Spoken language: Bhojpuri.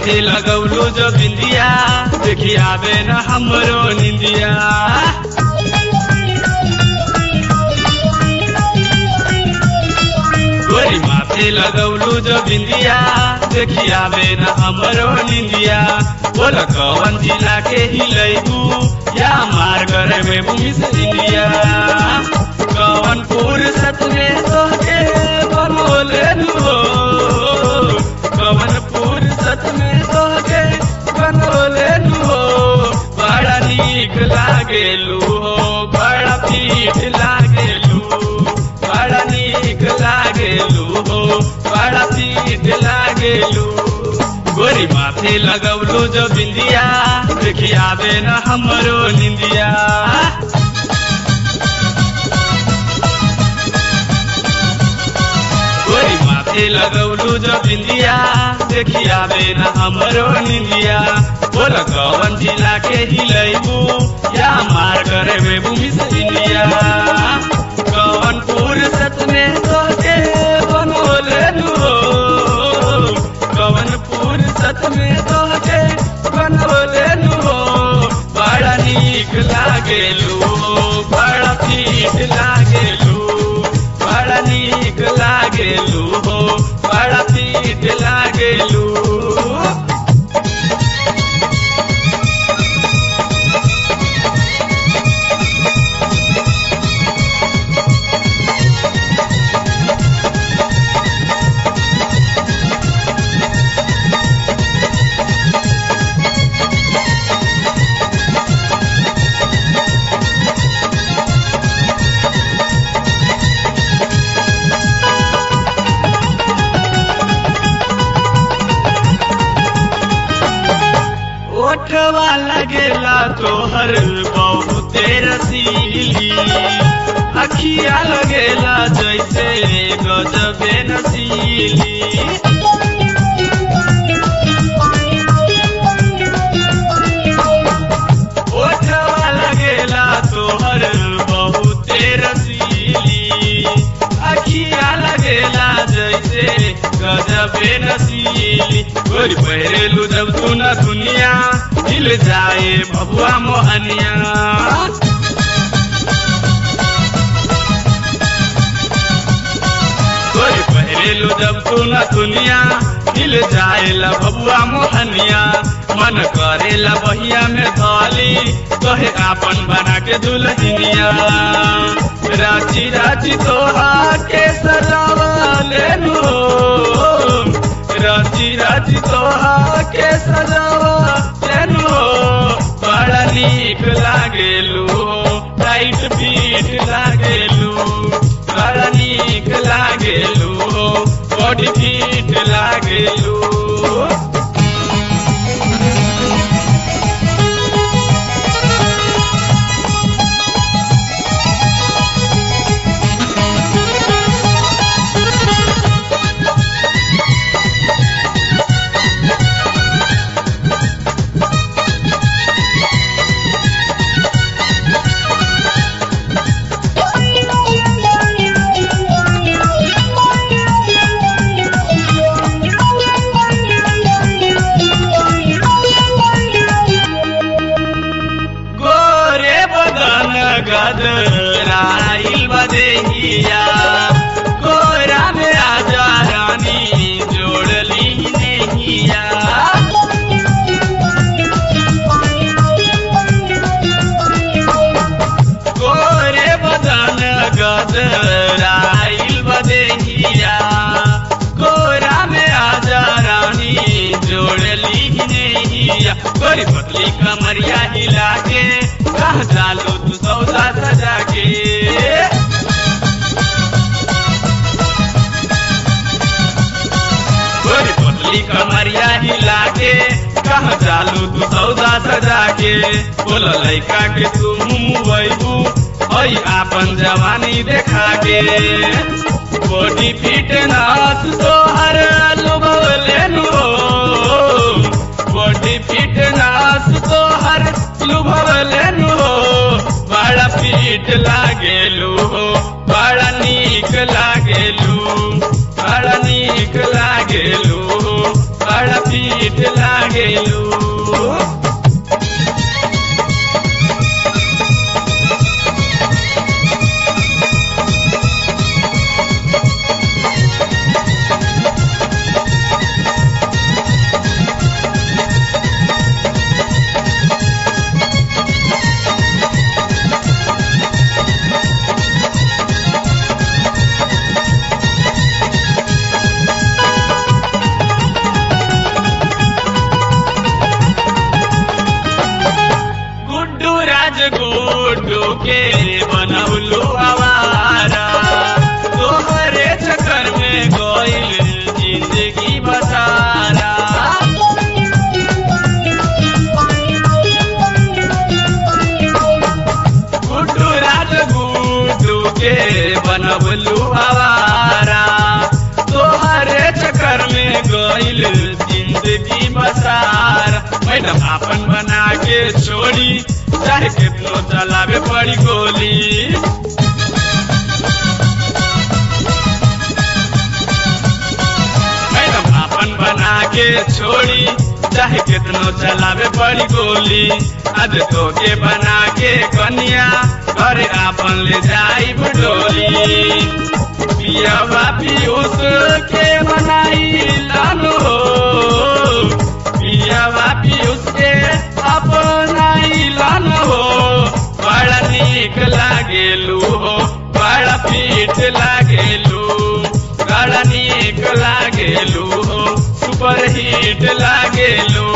माथे लगौलू जो बिंदिया देखी आवे न हमरो निंदिया गोरी माथे लगौलू जो बिंदिया देखी आवे न हमरो निंदिया बोल कवन जिला के हिलैबू या मार करे में भूमि से इंडिया कवन फुर्सत में तोके बनोले नु कवन फुर्सत में तोके बनोले नु बड़ा नीक लागेलू हो बड़ा पीठ लागेलू बड़ा नीक लागेलू हो बड़ा पीठ लागेलू गोरी माथे लगौलू जो बिंदिया देखी आवे न हमरो निंदिया गोरी माथे लगौलू जो बिंदिया देखी आवे न हमरो निंदिया बोल कवन जिला के हिलैबू या मार करे में भूमि से इंडिया कवन फुर्सत में तोके बनोले नु कवन फुर्सत में तोके बनोले नु बड़ा नीक लागेलू बड़ा पीठ लागेलू बड़ा नीक लागेलू हो बड़ा पीठ लागेलू ओठवा लगेला तोहर बहुते रसीली अखिया लगेला जैसे गजबे नसीली ओठवा लगेला तोहर बहुते रसीली अखिया लगेला जैसे गजबे नसीली गोरी पहरेलू जब तू न दुनिया हिल जाए बबुआ मोहनिया गोरी पहरेलू जब तू न दुनिया हिल जाए ला बबुआ मोहनिया मन करेला बहिया में धली कहे आपन बना के दुल्हनिया राची राची तोहा के सजावा लेनु राची राची तोहा के सजावा लेनु बड़ा नीक लागेलू टाइट बीट लागेलू बड़ा नीक लागेलू बॉडी फिट लागेलू गोरे बदन गदराइल बदेहिया गोरा में आजा रानी जोड़ली नहिया गोरे बदन गदराइल बदेहिया गोरा में आजा रानी जोड़ली नहिया गोरी पतली कमरिया हिला के कह डालो तू सौदा सजा के गोरी पतली कमरिया हिला के कह डालू तू सौदा सजा के बोल लैका के तू मुबैबू हई आपन जवानी देखा के बॉडी फिटनेस तोहर लुबले नु बॉडी फिटनेस तोहर लुभले नु बड़ा पीठ लागेलू बड़ा नीक लागेलू बड़ा नीक लागेलू बड़ा पीठ लागे के बनौलू आवारा तोहरे चक्कर में गइल जिंदगी बसारा गुड्डू राज गुड्डू के बनबलू आवारा तोहरे चक्कर में गइल जिंदगी बसार मैडम आपन बना के छोड़ी चाहे कितनो चलावे पड़ी गोली मैडम आपन बना के छोड़ी चाहे कितनो चलावे पड़ी गोली आज तो के बना के कन्या घर आपन ले जाई डोली पियावा पीयूष के बनाई लानो पियावा पीयूष के अपनाई लानो बड़ा नीक लागेलू हो बड़ा पीठ लागेलू बड़ा नीक लागेलू हो सुपर हिट लागेलू